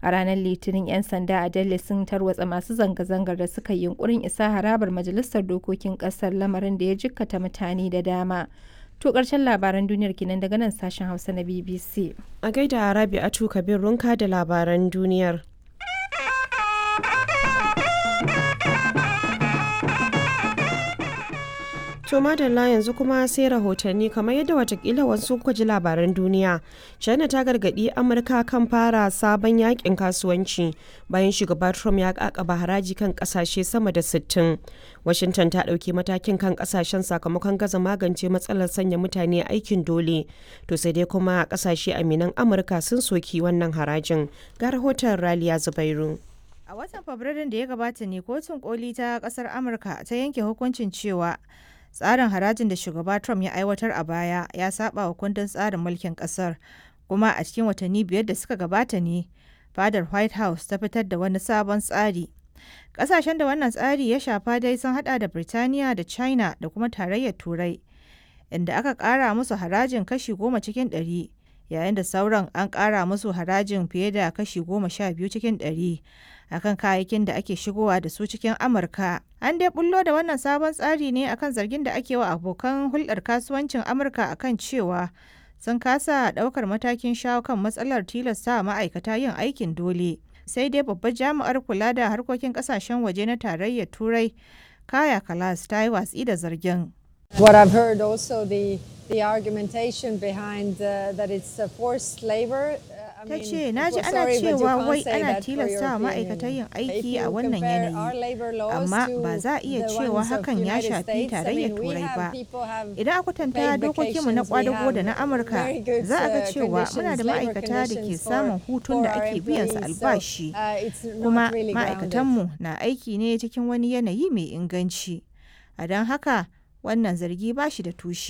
A ranar Litinin 'yan sanda a Delhi sun tarwatsa masu zanga-zangar da suka yi yunkurin isa harabar Majalisar Dokokin Ƙasar lamarin da ya jikkata mutane da dama. To ƙarshen labaran duniyar kenan daga nan sashen Hausa na BBC. A gaida Rabi'atu Kabir Runka da labaran duniyar. To madalla yanzu kuma sai rahotanni kamar yadda watakila wasu kuka ji labaran duniya. China ta gargaɗi Amurka kan fara sabon yakin kasuwanci bayan shugaba Trump ya kakaba haraji kan kasashe sama da 60. Washington ta ɗauki matakin kan kasashen sakamakon gaza magance matsalar sanya mutane aikin dole. To sai dai kuma kasashe aminan Amurka sun soki wannan harajin. Ga rahoton Raliya Zubairu. A watan Fabrairun da ya gabata ne kotun koli ta kasar Amurka ta yanke hukuncin cewa tsarin harajin da shugaba Trump ya aiwatar a baya ya saba wa kundin tsarin mulkin kasar kuma a cikin watanni biyar da suka gabata ne fadar White House ta fitar da wani sabon tsari. Kasashen da wannan tsari ya shafa dai sun hada da Birtaniya da China da kuma tarayyar Turai inda aka kara musu harajin kashi goma cikin ɗari yayin da sauran an kara musu harajin fiye da kashi goma sha biyu cikin ɗari akan kayayyakin da ake shigowa da su cikin Amurka. An dai bullo da wannan sabon tsari ne akan zargin da ake wa abokan hulɗar kasuwancin Amurka akan cewa sun kasa ɗaukar matakin shawo kan matsalar tilasta ma'aikata yin aikin dole. Sai dai babbar jami'ar kula da harkokin ƙasashen waje na tarayyar Turai, Kaya Kalas ta yi watsi da zargin. What I've heard also the the argumentation behind uh, that it's uh, forced labor ta ce na ji ana cewa wai ana tilasta wa ma'aikatan yin aiki a wannan yanayi amma ba za a iya cewa hakan ya shafi tarayyar turai ba idan a kwatanta dokokinmu na kwadago da na amurka za a ga cewa muna da ma'aikata da ke samun hutun da ake biyan su albashi kuma ma'aikatanmu na aiki ne cikin wani yanayi mai inganci a don haka wannan zargi ba shi da tushe